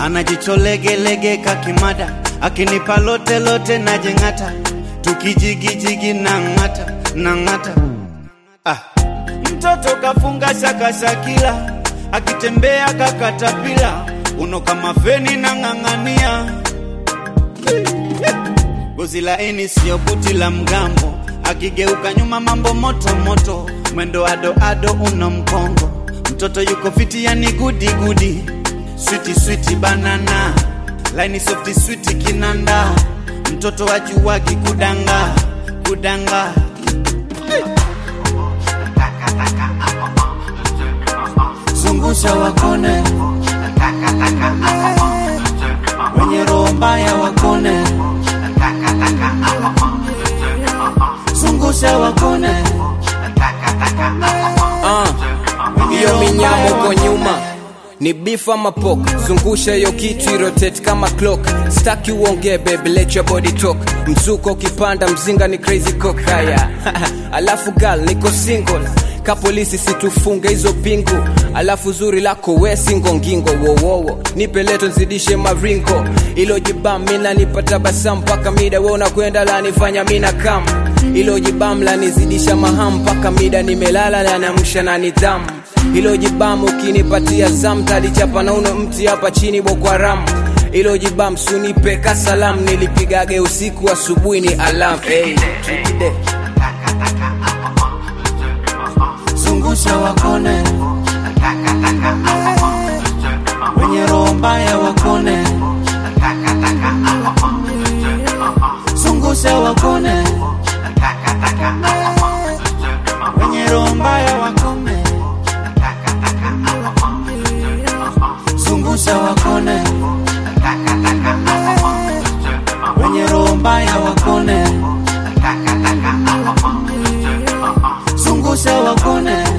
anajicholegelege kakimada akinipa lote lote najeng'ata tukijigijigi na ng'ata na ng'ata ah. mtoto kafunga shakashakila akitembea kakatapila uno kama feni na ng'ang'ania gozi laini sio buti la mgambo akigeuka nyuma mambo moto moto mwendo ado ado uno mkongo mtoto yuko fiti yani gudi gudi switi switi banana laini softi switi kinanda mtoto wajuwagi kudanga kudanga zungusha wakone wenye roho mbaya wakone zungusha wakone wenye hiyo roho minyamo mbaya kwa wakone. nyuma ni beef ama pork zungusha hiyo kitu irotate kama clock staki uongee baby let your body talk mzuko ukipanda mzinga ni crazy cock haya alafu gal niko single ka polisi situfunge hizo pingu alafu zuri lako we singo ngingo wowowo nipe leto nzidishe maringo ilo jibam mina nipata basa mpaka mida we unakwenda lanifanya mina kam ilo jibam lanizidisha maham mpaka mida nimelala lanamsha na nidhamu ilo jibam ukinipatia zam talichapa na uno mti hapa chini boko haram ilo jibam sunipe kasalam nilipigage usiku asubuhi ni alam hey, tukide. zungusha wakone wenye roho mbaya wakone zungusha wakone wenye roho mbaya wakone zungusha wakone wenye roho mbaya wakone zungusha wakone